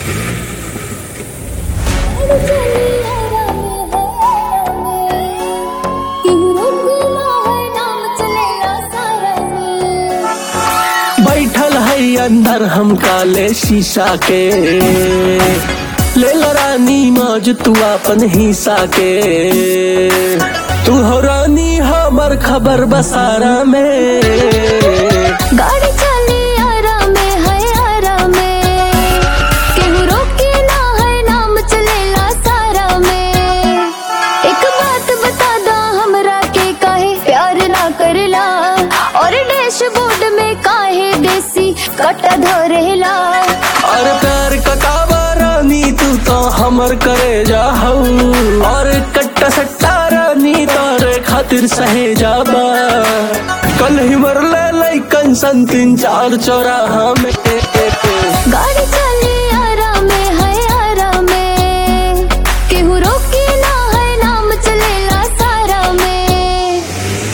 बैठल है अंदर हम काले शीशा के ले ला रानी मौज तू अपन हिस्सा के तू हो रानी हमर खबर बसारा में गाड़ी चली आराम में है आराम में केहू रोके ना है नाम चलेला सारा में एक बात बता दा हमरा के काहे प्यार ना करला और डैशबोर्ड में काहे देसी कट धरेला और प्यार कटावा रानी तू तो हमर करे जा हऊ और कट्टा सट्टा रानी तोरे खातिर सहे जाबा कल ही मरले लइकन सन तीन चार चौराहा में गाड़ी चली आराम में है आराम में केहू रोके ना है नाम चलेला सारा में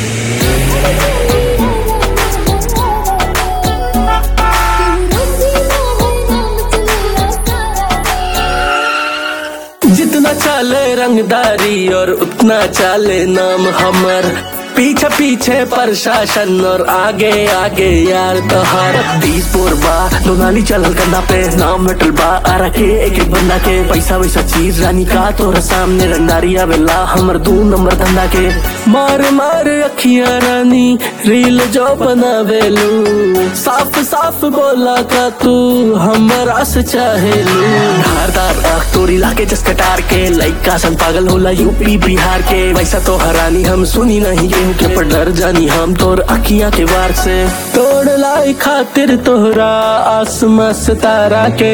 जितना चाले रंगदारी और उतना चाले नाम हमर पीछे पीछे प्रशासन और आगे आगे यार तोहार तीस पोर बा दोनाली चलल कंधा पे नाम लटल बा आ रखे एक एक बंदा के पैसा वैसा चीज रानी का तोरा सामने रंगदारी आवेला हमर दू नंबर धंधा के मार मार अखियां रानी रील जो बनावेलू साफ साफ बोला का तू हमरा से चाहेलू धारदार आँख तोरी लाके जस कटार के लइका सन पागल होला यूपी बिहार के वैसा तो हरानी हम सुनी नहीं गेहूं के पर डर जानी हम तोर अखियां के वार से तोड़ लाई खातिर तोहरा आसमां सितारा के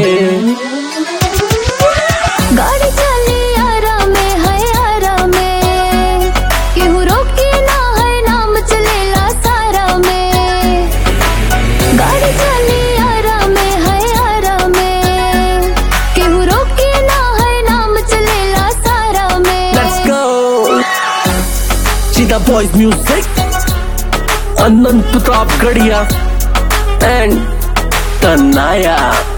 गाड़ी चली आराम में है आराम में केहू रोके ना है नाम चलेला सारा में गाड़ी चली आराम में है आराम में केहू रोके ना है नाम चलेला सारा में Let's go Cheetah Boys Music Anand Pratap Gadia and Tanaya